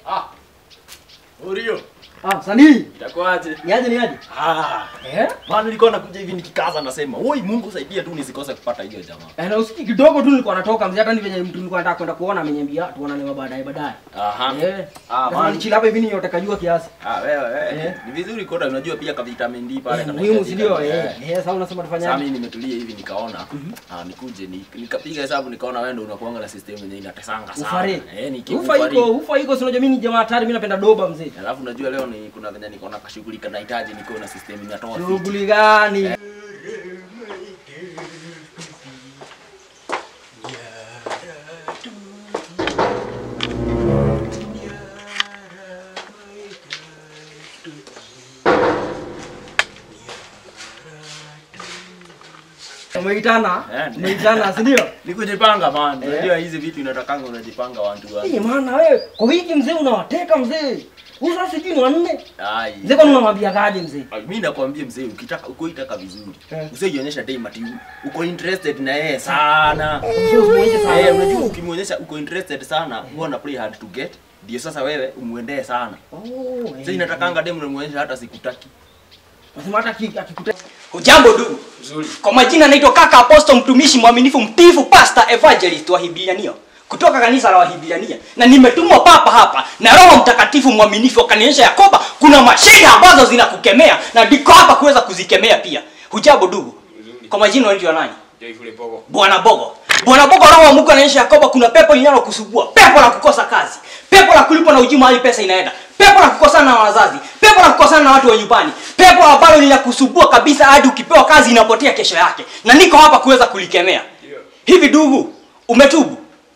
Ah. Urio. Ah, sanii. Itakuwaje? Niaje niaje? Ah. Eh? Maana nilikuwa nakuja hivi nikikaza nasema, "Oi Mungu saidia tu nisikose kupata hiyo jamaa." Eh, na usiki kidogo tu nilikuwa natoka mzee hata ni venye mtu nilikuwa nataka kwenda kuona ameniambia tuonane baadaye baadaye. Aha. Eh. Ah, Ah, man. nichila hapa hivi niyote kajua kiasi. Ah, wewe wewe. Eh. Ni vizuri kota unajua pia ka vitamin D pale Eh, kana Muhimu si hitajika. ndio? Eh. Eh. Eh, sasa unasema Sasa tufanyaje? mimi nimetulia hivi nikaona ah, nikuje ni, nikapiga hesabu nikaona wewe ndio unakuanga na system yenye inatesanga sana. Ufare. Eh, ni Ufa iko, ufa iko, si unajua mimi ni jamaa hatari, mimi napenda doba mzee. Alafu najua leo ni kuna venye niko na kashughuli kanahitaji niko na system inatoa fit. Shughuli gani? Umeitana? Eh, Umeitana, si ndio? Ni kujipanga man. Eh. Unajua hizi vitu inatakanga unajipanga watu watu. Eh, maana wewe kwa wiki mzee unawateka mzee. Usa sijui ni wanne. Ai. Mzee kwani unamwambia kaje mzee? Ai, Mimi nakwambia mzee ukitaka uko itaka vizuri. Eh. Usijionyesha dai mati uko interested na yeye sana. Mzee usimuonyeshe sana. Eh, unajua ukimuonyesha uko interested sana, huwa na play hard to get. Ndio sasa wewe umuendee sana. Oh, Sasa inatakanga demu unamuonyesha hata sikutaki. Nasema hata aki- akikuta Hujambo ndugu. Nzuri. Kwa majina naitwa kaka Apostle mtumishi mwaminifu mtifu pastor evangelist wa Hibiliania kutoka kanisa la Wahibiliania na nimetumwa papa hapa na Roho Mtakatifu mwaminifu akanionyesha ya kwamba kuna mashida ambazo zinakukemea na ndiko hapa kuweza kuzikemea pia. Hujambo ndugu. Kwa majina unaitwa nani? Bwana Bogo. Bwana Bogo, roho wa Mungu anaonyesha ya kwamba kuna pepo linalokusumbua, pepo la kukosa kazi, pepo la kulipwa na ujima hadi pesa inaenda, pepo la kukosana na wazazi, pepo la kukosana na watu wa nyumbani, pepo ambalo linakusumbua kabisa hadi ukipewa kazi inapotea kesho yake, na niko hapa kuweza kulikemea. Hivi ndugu, umetubu?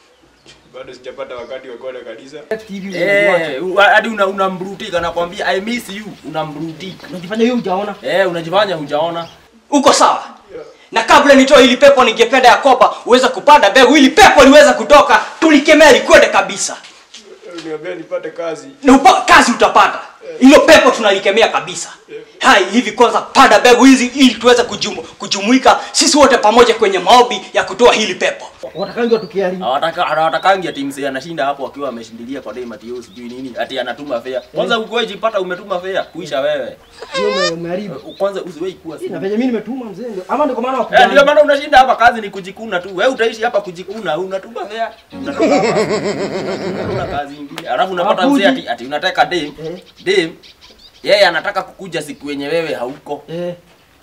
bado sijapata wakati wa kwenda kanisa TV unajua. Eh, u- hadi una unambrutika nakwambia I miss you, unambrutika. Unajifanya hiyo hujaona. Eh, unajifanya hujaona. Uko sawa? Na kabla nitoe hili pepo, ningependa ya kwamba uweze kupanda mbegu ili pepo liweze kutoka, tulikemea likwende kabisa. niambia nipate kazi na upa, kazi utapata hilo pepo tunalikemea kabisa hai hivi kwanza panda mbegu hizi ili tuweze kujumu, kujumuika sisi wote pamoja kwenye maombi ya kutoa hili pepo Watakangi watukiharibu. Hawataka hawatakangi ati msee anashinda hapo akiwa ameshindilia kwa dai matio sijui nini ati anatuma fare. Kwanza ukoe jipata umetuma fare kuisha wewe. Hiyo ume- umeharibu. Kwanza usiwahi kuwa Hii na simu. venye mimi nimetuma mzee ndio. Ama ndio kwa maana Eh, ndio wakujani. maana unashinda hapa kazi ni kujikuna tu. Wewe utaishi hapa kujikuna, unatuma fare. Unatoka hapa. Unatuma kazi nyingine. Alafu unapata Hakuji. mzee ati ati unataka dem. Eh. Dem. Yeye anataka kukuja siku yenye wewe hauko. Eh.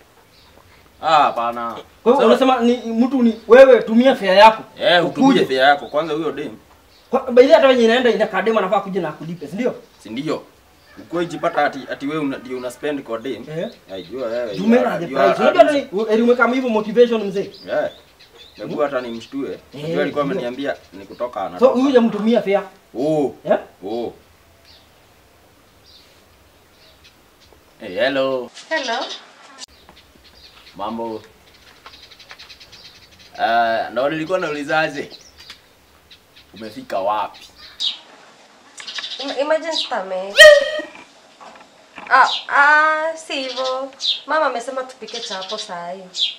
Ah, hapana. Kwa hiyo Sasa- unasema ni mtu ni wewe tumia fare yako. Eh, utumie Ukuje. fare yako. Kwanza huyo dem. Kwa baadhi hata wenye inaenda ina kadema nafaa kuja na kulipe, si ndio? si ndio? Uko jipata ati ati wewe una, ndio una spend kwa dem. Eh. Aijua wewe. you Tumena are- the you are price. Unajua abusing. ni eli umeka hivi motivation mzee. Eh. Hebu hata nimshtue. Eh, Ndio alikuwa ndio. ameniambia ni kutoka So anatoka. huyu hujamtumia fare. Oh. Eh? Oh. Hey, hello. Hello. Mambo. Uh, ndo nilikuwa naulizaje? Umefika wapi? Im- Emergency permit. Ah, ah, si hivyo. Mama amesema tupike chapo saa hii.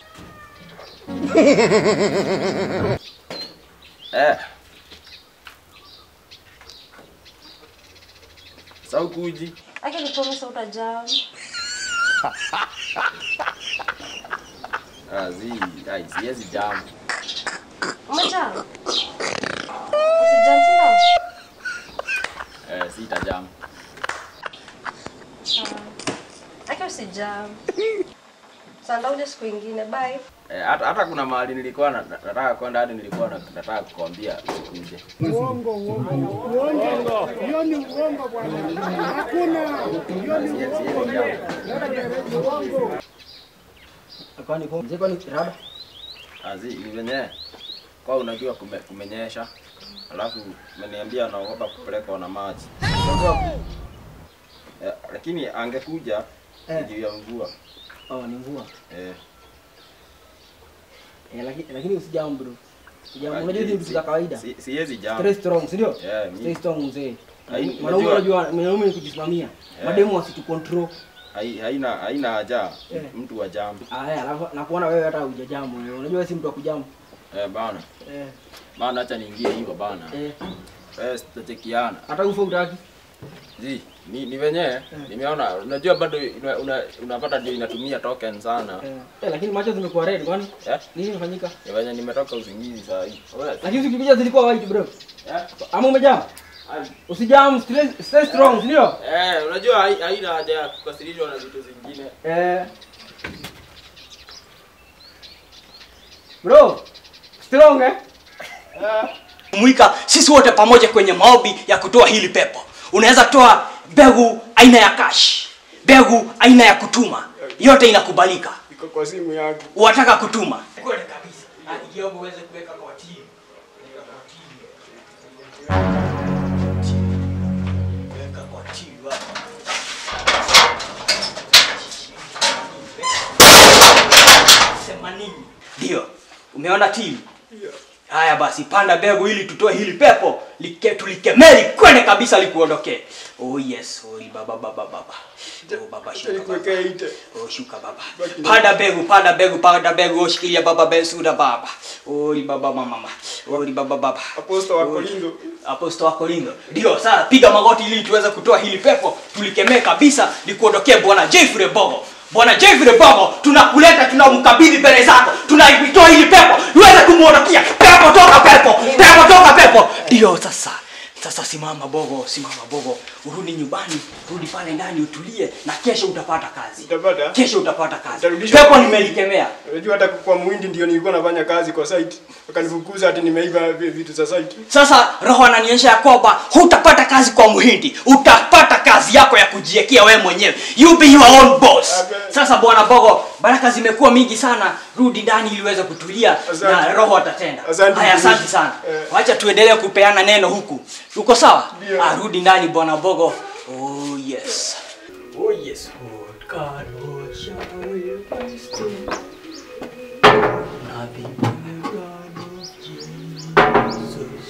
Eh. Saukuji. Aki nipromise utajam. Ah, zi, ai, siwezi jam. Umejam? Usijam sindio? Eh, sita jam. Ah. Aki usijam. Sanda uje siku ingine. Bye. Eh, hata hata kuna mahali nilikuwa na- na- nataka kwenda hadi nilikuwa na- nataka kukwambia usikuje. Siwezi- siwezi jam. Kwani kwa mzee kwani rada? Azi, ni venye kwa unajua kume, kumenyesha alafu umeniambia naogopa kupelekwa na maji eh, lakini angekuja Eh. juu ya mvua Oh, ni mvua. eh, Eh, lakini lakini usijam bro. Usijam. Ah, Unajua hizi si- vitu za kawaida. si- siwezi jam Stay strong, si ndio? Yeah, mi- Stay strong mzee. Hai- Mwanaume unajua- unajua mwanaume ni kujisimamia. Yeah. Mademu wasitu control. hai- haina haina haja Eh. mtu wa jam Aya, alafu nakuona wewe hata hujajamu wewe. Unajua wewe si mtu wa kujamu. eh, bana Eh, maana acha niingie hiyo bana eh. eh, tutachekiana Hata ufa utaki. Zi, ni, ni venye nimeona unajua bado una, una, unapata ndio inatumia token sana. Eh, eh, lakini macho zimekuwa red kwani? Eh? Nini imefanyika? Ni venye nimetoka usingizi saa hii. Wewe, Lakini ukikuja zilikuwa white bro. Eh? Ama umejam? Usijam, stay, stay strong, ndio? Eh, unajua hai- haina haja ya kukasirishwa na vitu zingine. Eh. Bro, strong eh? mwika sisi wote pamoja kwenye maombi ya kutoa hili pepo unaweza toa mbegu aina ya cash mbegu aina ya kutuma yote inakubalika iko kwa simu yangu wataka kutuma kweli kabisa Ah, kiombo uweze kuweka kwa timu Weka kwa timu. Weka kwa timu hapa. Themanini. ndio umeona timu haya basi panda mbegu ili tutoe hili pepo like, tulikemeli kwende kabisa likuondokee oh yes oh, baba baba baba oh, baba Acha shuka baba. nikuwekee ite Oh, shuka baba. Baki na- Panda mbegu, panda mbegu, panda mbegu, shikilia baba bensuda baba. Ori baba mama. Ori baba baba. aposto wa Korintho Aposto wa Korintho. Ndio, sasa piga magoti ili tuweze kutoa hili pepo, tulikemee kabisa likuondokee Bwana Jeffrey Bogo. Bwana Jeffrey Bogo, tunakuleta tunamkabidhi mbele zako. Tunaitoa hili pepo, iweze kumuondokea. Pepo toka pepo, pepo toka pepo. Ndio sasa. Sasa simama Bogo, simama Bogo. Urudi nyumbani, rudi pale ndani utulie na kesho utapata kazi. utapata Kesho utapata kazi. Utarudishwa- Pepo nimelikemea. unajua hata kwa muhindi ndio nilikuwa nafanya kazi kwa site wakanifukuza ati nimeiba vi- vitu za site Sasa roho ananionyesha ya kwamba hutapata kazi kwa mhindi, utapata kazi yako ya kujiekea wewe mwenyewe. You be your own boss. Amen. Sasa bwana Bogo, baraka zimekuwa mingi sana, rudi ndani ili uweze kutulia Asante. na roho atatenda. Asante, Haya, asante mtumishi. sana. Eh. Wacha tuendelee kupeana neno huku. Uko sawa? Ndio. Ah, rudi ndani bwana Bogo. Oh yes. Oh yes. Lord God, Lord, shall we praise thee? Nothing but the God of Jesus.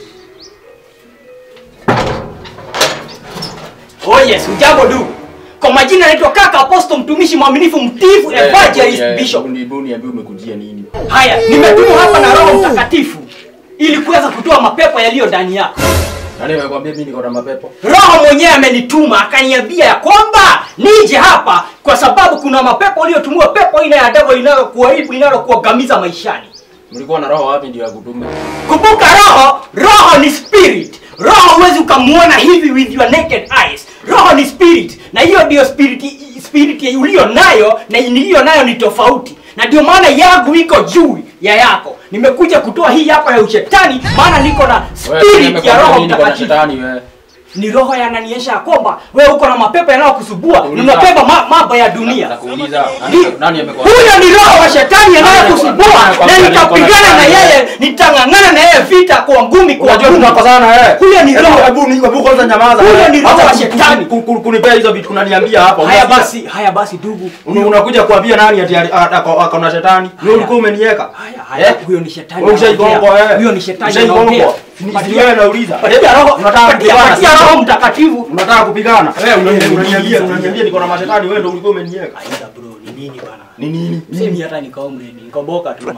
Oh yes, ujambo ndugu. Kwa majina naitwa kaka Apostle mtumishi mwaminifu mtifu evangelist bishop. Hebu niambie umekujia nini? Haya, nimetumwa hapa na Roho Mtakatifu ili kuweza kutoa mapepo yaliyo ndani yako. Nani amekwambia mimi niko na mapepo? Roho mwenyewe amenituma akaniambia ya kwamba nije hapa kwa sababu kuna mapepo uliyotumiwa, pepo aina ya devil inayokuharibu, inayokuangamiza maishani. Mlikuwa na roho wapi ndio ya kutume? Kumbuka roho, roho ni spirit. Roho huwezi ukamuona hivi with your naked eyes. Roho ni spirit, na hiyo ndio spirit, spirit uliyo nayo na niliyo nayo ni tofauti, na ndio maana yangu iko juu ya yako. Nimekuja kutoa hii yako ya ushetani, maana niko na spirit ya Roho Mtakatifu. shetani wewe. Ni roho yananionyesha ya kwamba wewe uko na mapepo yanayokusumbua, ni Nauliza. mapepo ma, mambo ya dunia. Nakuuliza Ni- nani nani amekwambia? Huyo ni roho wa shetani anayekusumbua, na nitapigana na yeye, nitang'ang'ana na yeye vita kwa ngumi kwa Unajua ngumi. tunakosana wewe. Huyo ni roho. Hebu ni hebu kwanza nyamaza. Huyo ni roho Acha wa ku- shetani. ku- ku- Kunipea hizo vitu unaniambia hapa. Haya unasikia? basi, haya basi ndugu. Una- unakuja kuambia nani ati ali- a- ako ako na shetani? Wewe ulikuwa umeniweka. Haya, haya, Eh? huyo ni shetani. Wewe ushaigongwa anaongea. wewe. Huyo ni shetani. Ushaigongwa. anaongea. Ni- Patia- ni wewe nauliza. Patia roho, Unataka patia kupigana, patia sio? roho mtakatifu. Unataka kupigana? Wewe Unaniambia- unaniambia unaniambia niko na mashetani wewe ndio ulikuwa umeniweka. Aida bro, ni nini bana? Ni nini? Mimi hata nikaomredi, nikoboka tu man.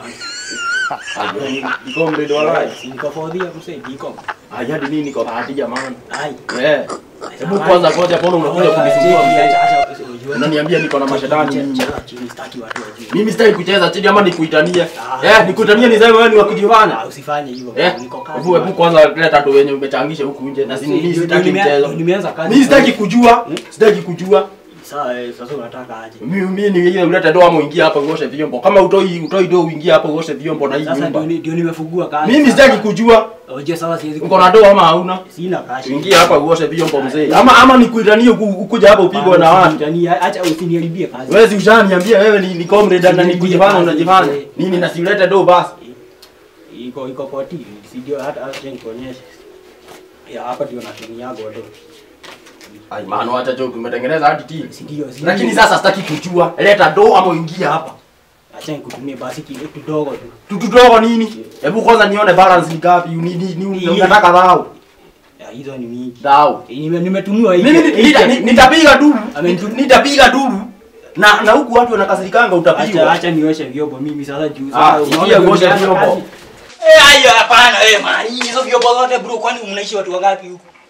Niko mredo walai. Nikafodhia msee, niko. Haya hadi nini niko bahati jamani. Ai. Eh. Hebu kwanza ngoja mbona unakuja kunisumbua mzee? Unaniambia niko na mashetani mimi. Mimi sitaki kucheza chini ama nikuitanie. Ah. Eh, nikuitanie ni wewe ni wa kujifanya. Usifanye hivyo. Eh, Niko kazi. hebu hebu kwanza leta tu wenye umechangisha huku nje na si mimi Ndio- sitaki ndio nimea- mchezo. ndio nimeanza kazi. Mimi sitaki kujua. Sitaki kujua. Sawa, eh, sasa unataka aje? Mimi mimi ni ile ulete doa muingie hapa uoshe vyombo. Kama utoi utoi doa uingie hapa uoshe vyombo na hii Sasa nyumba. ndio ni- ndio nimefungua kazi. Mimi sitaki kujua. Oje sasa siwezi. Uko na doa ama hauna? Sina kazi. Uingie hapa uoshe vyombo mzee. Ama ama nikuitanie uku- ukuja hapa upigwe na watu. Ndani acha usiniharibie kazi. Wewe si ushaniambia wewe ni ni comrade na ni Sijui kujifanya kazi. unajifanya. Nini na siulete do basi. Iko iko kwa TV. Sijui hata acha nikuonyeshe. Ya hapa ndio natumia godo. Ai maana acha joke umetengeneza hadi tea. Si ndio? si Lakini ndio? sasa sitaki kujua. Leta do ama uingie hapa. acha nikutumie basi kile kidogo tu. Tutudogo nini? Hebu kwanza nione balance ni ngapi. Ni ni ni Hii. unataka dhao. Ya hizo ni mingi. Dhao. Nime- Nimetumiwa hii. Mimi ni- nita- ni- nitapiga duru. Amenitu- Nitapiga duru. Na na huku watu wanakasirikanga Acha utapigwa. acha nioshe vyombo mimi sasa juu. Ah, Sasa sikia unaona uoshe nimeanza vyombo. kazi. Eh, ayo hapana eh man. Hizo vyombo zote bro kwani mnaishi watu wangapi huku?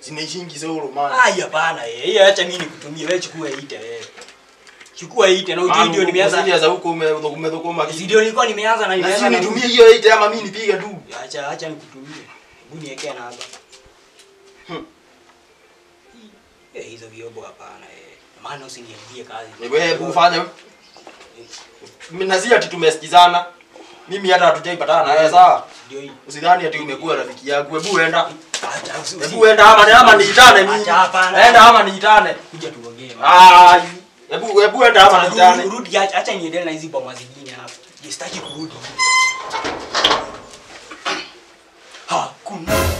Zinaishingi solo man. Ai hapana eh. Hiyo acha mimi nikutumie wewe chukua ite wewe. Chukua ite na ujui ndio nimeanza. za huko ume- umedhokoma kitu. Ndio nilikuwa nimeanza na Na nimeanza si na nitumie hiyo 8 ama mimi nipige tu. Acha acha nikutumie. Hebu niwekee na hapa. Hmm. Eh, hizo vyombo hapana eh. Maana usiniingie kazi. Wewe hebu fanya. Mimi nazia ati tumesikizana. Mimi hata hatujaipatana na wewe sawa? Ndio hii. Usidhani ati umekuwa rafiki yangu. Hebu enda. Acha usi- Hebu enda ama ama niitane mimi. Acha hapana. Enda ama niitane. Kuja tuongee. Ah, hebu hebu enda ama Rudi- niitane. Rudi acha acha niendelee na hizi boma zingine hapa. Je, sitaki kurudi. Hakuna